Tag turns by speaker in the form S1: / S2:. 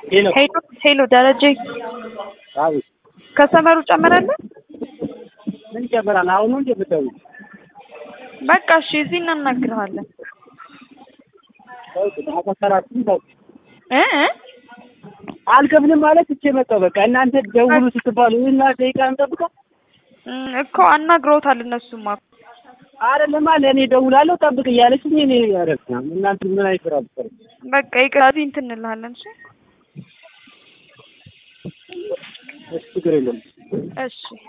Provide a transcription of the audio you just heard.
S1: ሄሎ
S2: ሄሎ ሄሎ ደረጀ
S1: አቤት
S2: ከሰመሩ ጨምራለህ?
S1: ምን ይጨምራል? አሁን ነው እንደ የምትደውይው?
S2: በቃ እሺ፣ እዚህ እናናግርሃለን
S1: ተውት፣ አቆሰራችሁ ተውት።
S2: እ እ
S1: አልከፍልም ማለት እቼ መጣሁ። በቃ እናንተ ደውሉ ስትባሉ እና ደቂቃ እንጠብቀው
S2: እም፣ እኮ አናግረውታል እነሱማ
S1: አይደለማ ለእኔ ደውላለሁ ጠብቅ እያለችኝ እኔ ያረፍና እናንተ ምን አይሰራ ብትሰሩ
S2: በቃ ይቅር፣ እዚህ እንትን እንልሃለን። እሺ
S1: እሺ ችግር የለም።
S2: እሺ